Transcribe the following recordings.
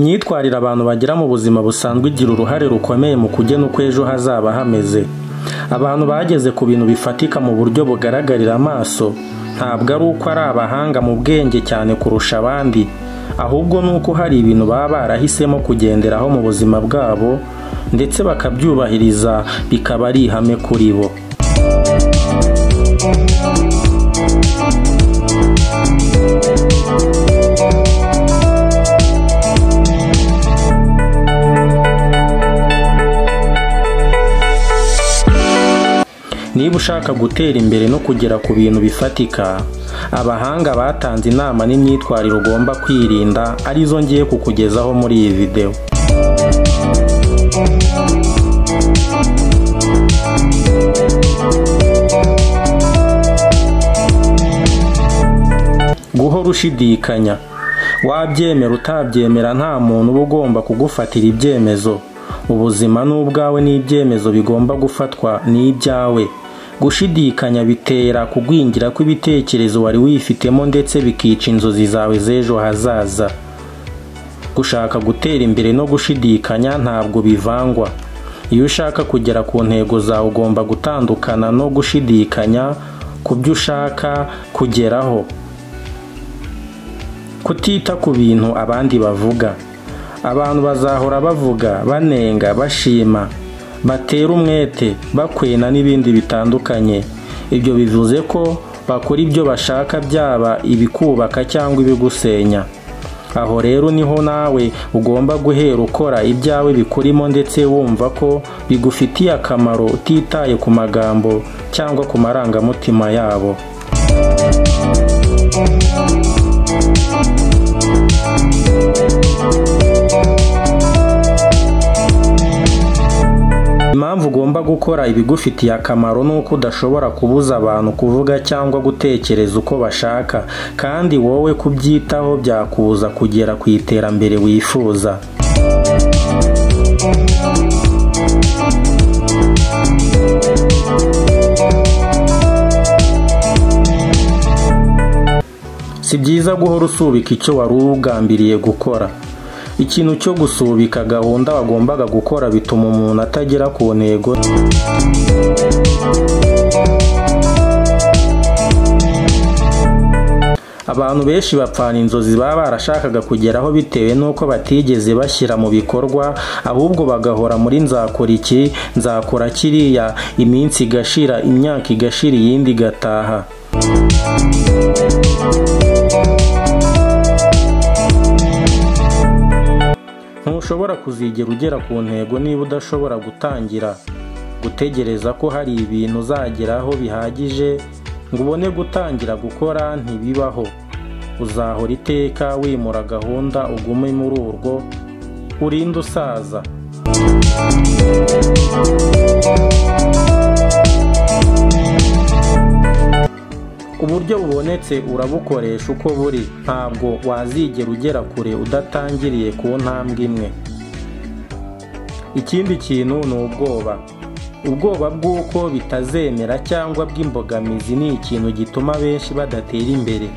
imyitwarire abantu bagira mu buzima busanzwe igira uruhare rukomeye mu kugena uko ejo hazaba hameze abantu bageze ku bintu bifatika mu buryo bugaragarira amaso ntabwo ari uko ari abahanga mu bwenge cyane kurusha abandi ahubwo ni uko hari ibintu baba barahisemo kugenderaho mu buzima bwabo ndetse bakabyubahiriza bikaba ari ihame kuri bo niba ushaka gutera imbere no kugera ku bintu bifatika abahanga batanze inama n'imyitwarire ugomba kwirinda arizo ngiye kukugezaho muri iyi videwo guhora ushidikanya wabyemera utabyemera nta muntu uba ugomba kugufatira ibyemezo ubuzima ni ubwawe n'ibyemezo bigomba gufatwa ni ibyawe gushidikanya bitera kugwingira kw'ibitekerezo wari wifitemo ndetse bikica inzozi zawe z'ejo hazaza gushaka gutera imbere no gushidikanya ntabwo bivangwa iyo ushaka kugera ku ntego zawe ugomba gutandukana no gushidikanya ku byo ushaka kugeraho kutita ku bintu abandi bavuga abantu bazahora bavuga banenga bashima batera umwete bakwena n'ibindi bitandukanye ibyo bivuze ko bakora ibyo bashaka byaba ibikubaka cyangwa ibigusenya aho rero niho nawe ugomba guhera ukora ibyawe bikurimo ndetse wumva ko bigufitiye akamaro utitaye ku magambo cyangwa ku marangamutima yabo impamvu ugomba gukora ibigufitiye akamaro ni uko udashobora kubuza abantu kuvuga cyangwa gutekereza uko bashaka kandi wowe kubyitaho byakubuza kugera ku iterambere wifuza si byiza guhora usubika icyo wari ugambiriye gukora ikintu cyo gusubika gahunda wagombaga gukora bituma umuntu atagera ku ntego abantu benshi bapfana inzozi baba barashakaga kugeraho bitewe n'uko batigeze bashyira mu bikorwa ahubwo bagahora muri nzakora iki nzakora kiriya iminsi igashira imyaka igashira iyindi igataha ntushobora kuzigera ugera ku ntego niba udashobora gutangira gutegereza ko hari ibintu uzageraho bihagije ngo ubone gutangira gukora ntibibaho uzahora iteka wimura gahunda ugume muri urwo urinde usaza uburyo bubonetse urabukoresha uko buri ntabwo wazigera ugera kure udatangiriye ku ntambwe imwe ikindi kintu ni ubwoba ubwoba bw'uko bitazemera cyangwa bw'imbogamizi ni ikintu gituma benshi badatera imbere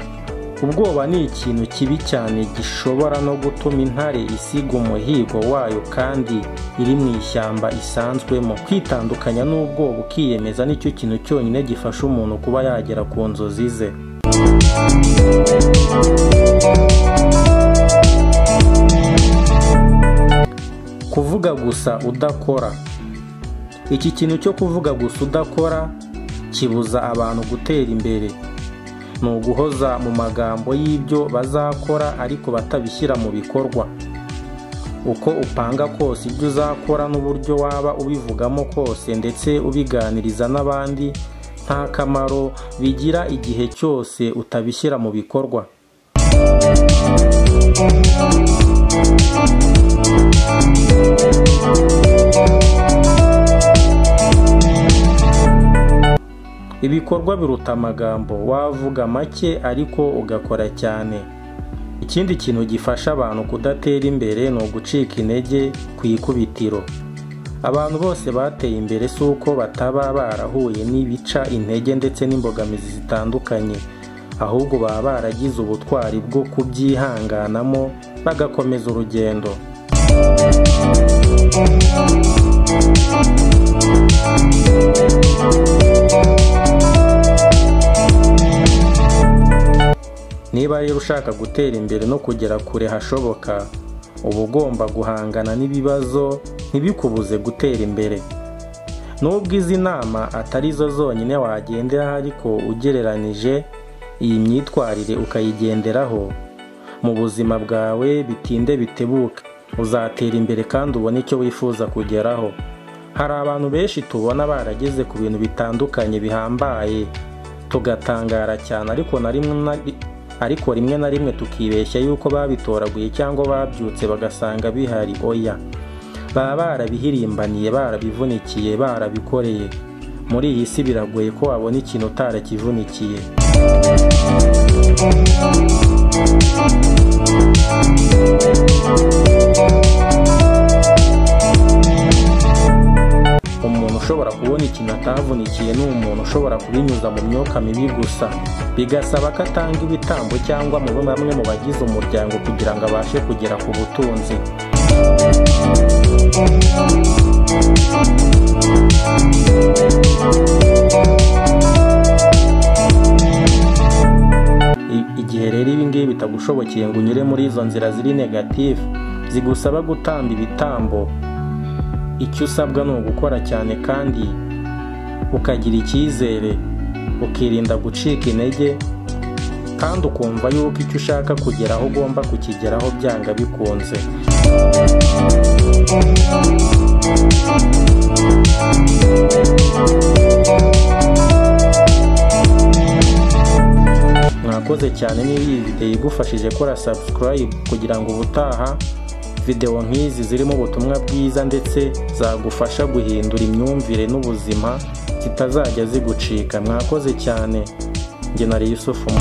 ubwoba ni ikintu kibi cyane gishobora no gutuma intare isiga umuhigo wayo kandi iri mu ishyamba isanzwemo kwitandukanya n'ubwoba ukiyemeza nicyo kintu cyonyine gifasha umuntu kuba yagera ku nzozi ze kuvuga gusa udakora iki kintu cyo kuvuga gusa udakora kibuza abantu gutera imbere ni uguhoza mu magambo y'ibyo bazakora ariko batabishyira mu bikorwa uko upanga kose ibyo uzakora n'uburyo waba ubivugamo kose ndetse ubiganiriza n'abandi nta kamaro bigira igihe cyose utabishyira mu bikorwa ibikorwa biruta amagambo wavuga make ariko ugakora cyane ikindi kintu gifasha abantu kudatera imbere ni ugucika intege ku ikubitiro abantu bose bateye imbere si uko bataba barahuye n'ibica intege ndetse n'imbogamizi zitandukanye ahubwo baba baragize ubutwari bwo kubyihanganamo bagakomeza urugendo niba rero ushaka gutera imbere no kugera kure hashoboka uba ugomba guhangana n'ibibazo ntibikubuze gutera imbere nubwo izi nama atari zo zonyine wagenderaho ariko ugereranije iyi myitwarire ukayigenderaho mu buzima bwawe bitinde bitebuke uzatera imbere kandi ubone icyo wifuza kugeraho hari abantu benshi tubona barageze ku bintu bitandukanye bihambaye tugatangara cyane ariko na rimwe na ariko rimwe na rimwe tukibeshya yuko babitoraguye cyangwa babyutse bagasanga bihari oya baba barabihirimbaniye barabivunikiye barabikoreye muri iyi si biragoye ko wabona ikintu utarakivunikiye umuntu ushobora kubona ikintu atavunikiye ni umuntu ushobora kubinyuza mu myuka mibi gusa bigasaba ko atanga ibitambo cyangwa mu bamwe mu bagize umuryango kugira ngo abashe kugera ku butunzi I- igihe rero ibingibi bitagushobokeye ngo unyure muri izo nzira ziri negative zigusaba gutamba ibitambo icyo usabwa ni ugukora cyane kandi ukagira icyizere ukirinda gucika intege kandi ukumva yuko icyo ushaka kugeraho ugomba kukigeraho byanga bikunze mwakoze cyane niba iyi videwo igufashije kora subscribe kugira ngo ubutaha videwo nk'izi zirimo ubutumwa bwiza ndetse zagufasha guhindura imyumvire n'ubuzima zitazajya zigucika mwakoze cyane njye na Yusufu Mu-